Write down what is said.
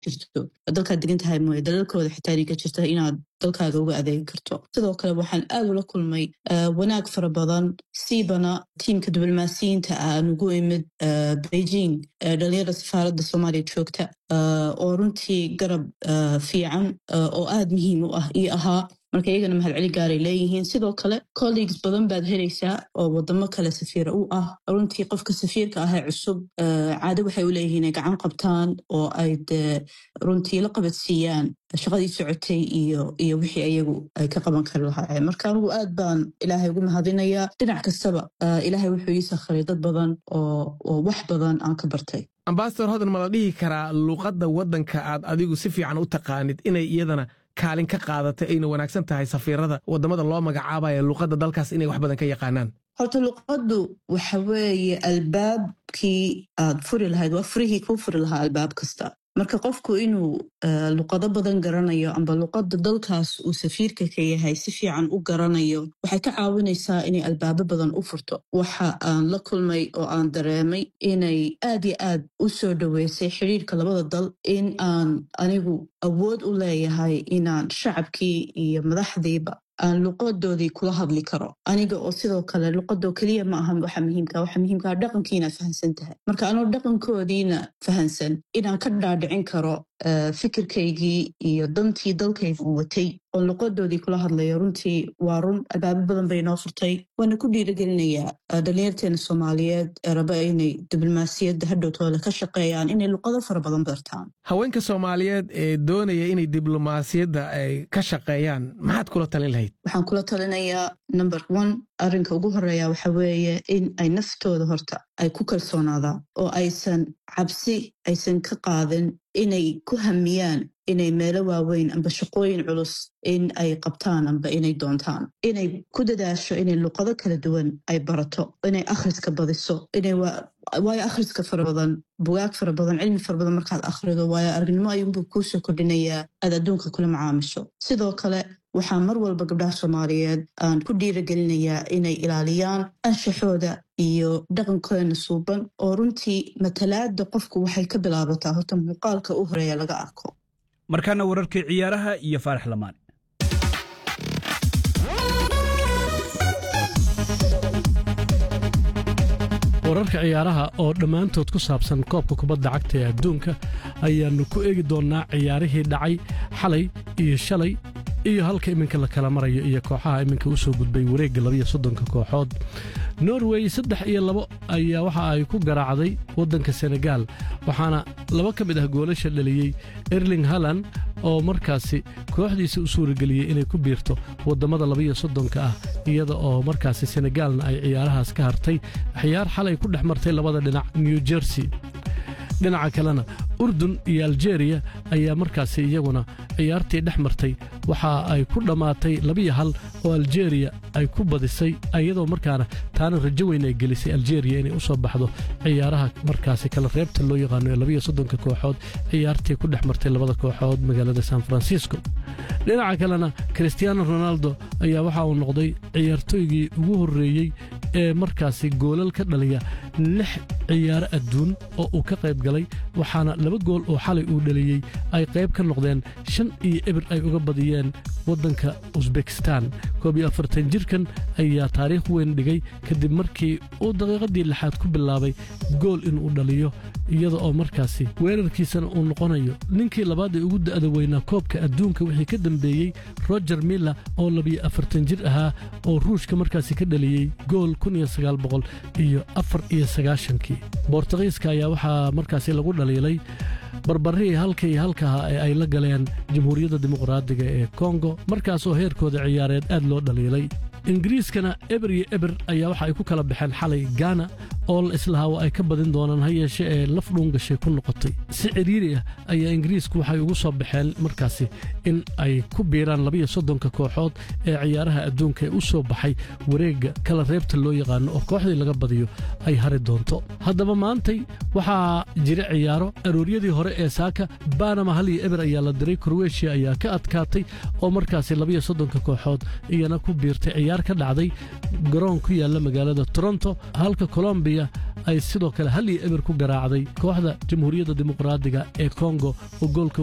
jirto dalkaad degan tahay mooye dalalkooda xitaa inay ka jirta inaad dalkaaga uga adeegi karto sidoo kale waxaan aad ula kulmay wanaag fara badan siibana tiimka diblomaasiyiinta ah aan ugu imid beijing dhalinyarada safaaradda soomaaliya joogta oo runtii garab fiican oo aad muhiim u ah iyo ahaa marka iyagana mahadceli gaaray leeyihiin sidoo kale colleagues badan baad helaysaa oo wadamo kale safiira u ah runtii qofka safiirka ahee cusub caado waxay u leeyihiin ay gacan qabtaan oo ay dee runtii la qabadsiiyaan shaqadii socotay iyo iyo wixii iyagu ay ka qaban kari lahaayeen marka anigu aad baan ilaahay ugu mahadinayaa dhinac kastaba ilaahay wuxuu ii sakhiray dad badan oo wax badan aan ka bartay ambasador hodan ma la dhihi karaa luuqadda waddanka aad adigu si fiican u taqaanid inay iyadana kaalin ka qaadatay ayna wanaagsan tahay safiirada waddamada loo magacaabaya luuqadda dalkaas inay wax badan ka yaqaanaan horta luqaddu waxa weeye albaabkii aad furi lahayd waa furihii kuu furi lahaa albaab kasta marka qofku inuu luqado badan garanayo amba luqadda dalkaas uu safiirka ka yahay si fiican u garanayo waxay ka caawinaysaa inay albaabo badan u furto waxa aan la kulmay oo aan dareemay inay aad yo aad u soo dhoweysay xidhiirka labada dal in aan anigu awood u leeyahay inaan shacabkii iyo madaxdiiba aan luqadoodii kula hadli karo aniga oo sidoo kale luqadoo keliya ma aha waxa muhiimka waxa muhiimkaa dhaqankii inaad fahansan tahay marka anoo dhaqankoodiina fahansan inaan ka dhaadhicin karo fikirkaygii iyo dantii dalkayga u watay oo luqadoodii kula hadlayo runtii waa run albaabo badan bay noo furtay waana ku dhiirigelinayaa dhalinyarteena soomaaliyeed ee raba inay diblomaasiyadda hadhowtooda ka shaqeeyaan inay luqado fara badan bartaan haweenka soomaaliyeed ee doonaya inay diblomaasiyadda ay ka shaqeeyaan maxaad kula talin lahayd waxaan kula talinayaa number one arrinka ugu horeeya waxa weeye in ay naftooda horta ay ku kalsoonaadaan oo aysan cabsi aysan ka qaadin inay ku hamiyaan inay meelo waaweyn amba shaqooyin culus in ay qabtaan amba inay doontaan inay ku dadaasho inay luqado kala duwan ay barato inay akhriska badiso inay waayo akhriska fara badan bugaag fara badan cilmi fara badan markaad akhrido waayo aragnimo ayuunbuu kuusoo kordhinayaa aad adduunka kula macaamisho sidoo kale waxaa mar walba gabdhaha soomaaliyeed aan ku dhiiragelinayaa inay ilaaliyaan anshaxooda iyo dhaqankoodana suuban oo runtii matalaada qofku waxay ka bilaabataa horta muuqaalka u horeeya laga arko markaana wararkii ciyaaraha iyo faarax lamaane wararka ciyaaraha oo dhammaantood ku saabsan koobka kubadda cagta ee adduunka ayaannu ku eegi doonnaa ciyaarihii dhacay xalay iyo shalay iyo halka iminka la kala marayo iyo kooxaha iminka u soo gudbay wareegga labiyo soddonka kooxood norway saddex iyo labo ayaa waxa ay ku garaacday waddanka senegaal waxaana laba ka mid ah goolasha dhaliyey erling halan oo markaasi kooxdiisa u suurageliyey inay ku biirto waddammada labiyo soddonka ah iyada oo markaasi senegaalna ay ciyaarahaas ka hartay ciyaar xalay ku dhex martay labada dhinac new jersey dhinaca kalena urdun iyo aljeeriya ayaa markaasi iyaguna ciyaartii dhex martay waxa ay ku dhammaatay labiyo hal oo aljeeriya ay ku badisay iyadoo markaana taana rajo weyn ay gelisay aljeeriya inay u soo baxdo ciyaaraha markaasi kala reebta loo yaqaano ee labiyo soddonka kooxood ciyaartii ku dhex martay labada kooxood magaalada san francisco dhinaca kalena kristiaano ronaldo ayaa waxa uu noqday ciyaartooygii ugu horreeyey ee markaasi goolal ka dhaliya lix ciyaaro adduun oo uu ka qayb galay waxaana laba gool oo xalay uu dhaliyey ay qayb ka noqdeen shan iyo ebir ay uga badiyeen waddanka usbekistan koob iyo afartan jirkan ayaa taariikh weyn dhigay kadib markii uu daqiiqadii lixaad ku bilaabay gool inuu dhaliyo iyada oo markaasi weerarkiisana uu noqonayo ninkii labaad ee ugu da'da weynaa koobka adduunka wixii ka dambeeyey roger miller oo labiyo afartan jir ahaa oo ruushka markaasi ka dhaliyey gool kun iyo sagaal boqol iyo afar iyo sagaashankii boortaqiiska ayaa waxaa markaasi lagu dhaliilay barbarihii halka iyo halkaha ee ay la galeen jamhuuriyadda dimuqraadiga ee kongo markaasoo heerkooda ciyaareed aad loo dhaliilay ingiriiskana eber iyo eber ayaa waxa ay ku kala baxeen xalay gaana oo la islahaa waa ay ka badin doonaan ha yeeshe ee laf dhuungashay ku noqotay si cidhiiri ah ayaa ingiriisku waxay ugu soo baxeen markaasi in ay ku biiraan labiyo soddonka kooxood ee ciyaaraha adduunka ee u soo baxay wareegga kala reebta loo yaqaano oo kooxdii laga badiyo ay hari doonto haddaba maantay waxaa jira ciyaaro arooryadii hore ee saaka banama hal iyo eber ayaa la diray kroweshiya ayaa ka adkaatay oo markaasi labiyo soddonka kooxood iyana ku biirtay ciyaar ka dhacday garoon ku yaalla magaalada toronto halka colombiya nigeria ay sidoo kale hal iyo eber ku garaacday kooxda jamhuuriyadda dimuqraadiga ee kongo oo goolka